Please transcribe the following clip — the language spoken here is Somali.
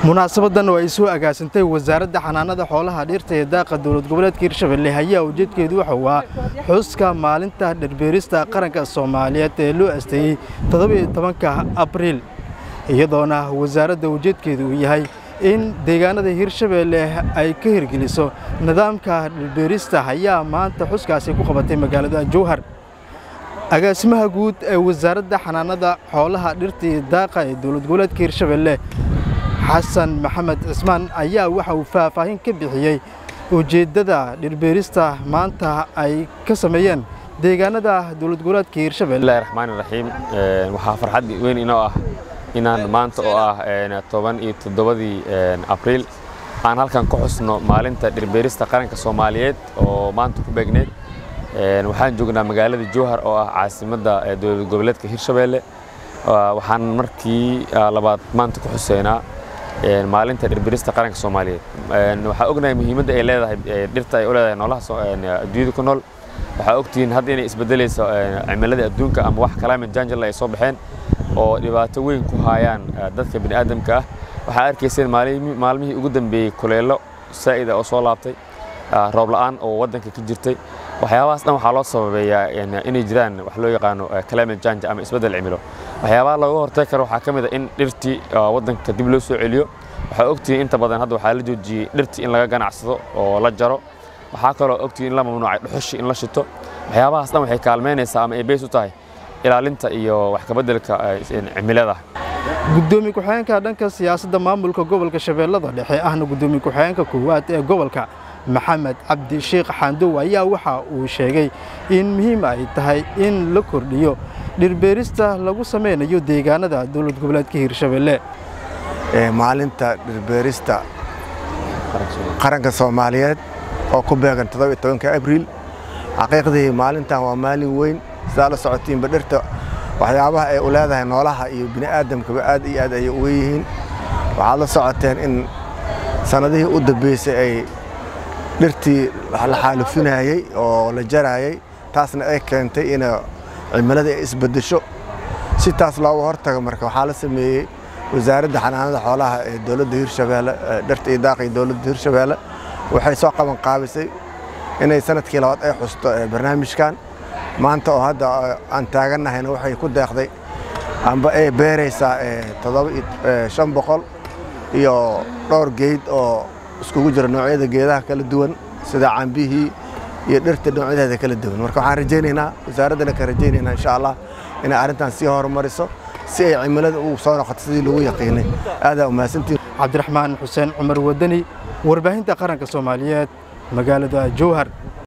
munaasabadan oo ay soo agaasantay wasaaradda xanaanada xoolaha dhirta ee daaqa dowlad goboleedka hirshabelle ayaa ujeedkeedu wuxuu ah xuska maalinta dhirbeerista qaranka soomaaliyeed ee loo asteeyey toddobiyo tobanka abriil iyadoona wasaaradda ujeedkeedu uu yahay in deegaanada hirshabelle ay ka hirgeliso nidaamka dhirbeerista ayaa maanta xuskaasi ku qabatay magaalada jowhar agaasimaha guud ee wasaaradda xanaanada xoolaha dhirta iyo daaqa ee dowlad goboleedka hirshabelle xasan maxamed cismaan ayaa waxa uu faahfaahin ka bixiyey ujeeddada dhirbeerista maanta ay ka sameeyeen deegaanada dowlad goboleedka hirshabelle bismillahi raxmaani raxiim waxaa farxad weyn inoo ah inaan maanta oo ah toban iyo toddobadii abriil aan halkan ku xusno maalinta dhirbeerista qaranka soomaaliyeed oo maanta ku beegneed waxaan joognaa magaalada jowhar oo ah caasimadda dowlad goboleedka hirshabelle waxaan markii labaad maanta ku xuseynaa maalinta dhirberista qaranka soomaaliyeed waxaa ognahay muhiimadda ay leedahay dhirta ay u leedahay noolaha adduunyada ku nool waxaa ogtihiin hadda inay isbedelayso cimilada adduunka ama wax climate change ay soo baxeen oo dhibaato weyn ku hayaan dadka bini aadamka ah waxaa arkayseen maalmihii ugu dambeeyey kuleelo saa'ida oo soo laabtay roob la'aan oo waddanka ka jirtay waxyaabahaas dhan waxaa loo sababeeyaa inay jiraan wax loo yaqaano climate change ama isbeddel cimilo waxyaabaha looga hortagi karo waxaa ka mid a in dhirtii waddanka dib loo soo celiyo waxaa ogtihiin inta badan hadda waxaa la joojiyey dhirtii in laga ganacsado oo la jaro waxaa kaloo ogtihiin in la mamnuucay dhuxushi in la shito waxyaabahaas dhan waxay kaalmeynaysaa ama ay beys u tahay ilaalinta iyo wax kabeddelka cimilada gudoomiye ku-xigeenka dhanka siyaasadda maamulka gobolka shabeellada dhexe ahna gudoomiye ku-xigeenka koowaad ee gobolka maxamed cabdi sheekh xaandow ayaa waxa uu sheegay in muhiim ay tahay in la kordhiyo dhirbeerista lagu samaynayo deegaanada dowlad goboleedka hirshabelle maalinta dhirbeerista qaranka soomaaliyeed oo ku beegan todobiyo abriil xaqiiqdii maalintan waa maalin weyn sidaa la socotiinba dhirta waxyaabaha ay u leedahay noolaha iyo bini'aadamkaba aad iyo aad ayay uga yihiin waxaad la socoteen in sannadihii u dambeysay ay dhirtii la xaalufinayey oo la jaraayey taasna ay keentay in cimilada ay isbeddesho si taas looga hortago marka waxaa la sameeyey wasaaradda xanaanada xoolaha ee dowladda hirshabeelle dhirta iyo daaqii dowladda hirshabeelle waxay soo qaban qaabisay inay sanadkii labaad ay xusto barnaamijkan maanta oo hadda aan taagannahayna waxay ku deeqday amba ay beeraysaa toddoba shan boqol iyo dhowr geyd oo iskugu jira noocyada geedaha kala duwan sida cambihii iyo dhirta noocyadeeda kala duwan marka waxaan rajaynaynaa wasaaraddana ka rajaynaynaa insha allah inay arrintan sii horumariso si ay cimilada ugu soo noqoto sidii lagu yaqiinay aadaa umahadsantiin cabdiraxmaan xuseen cumar wadani warbaahinta qaranka soomaaliyeed magaalada jowhar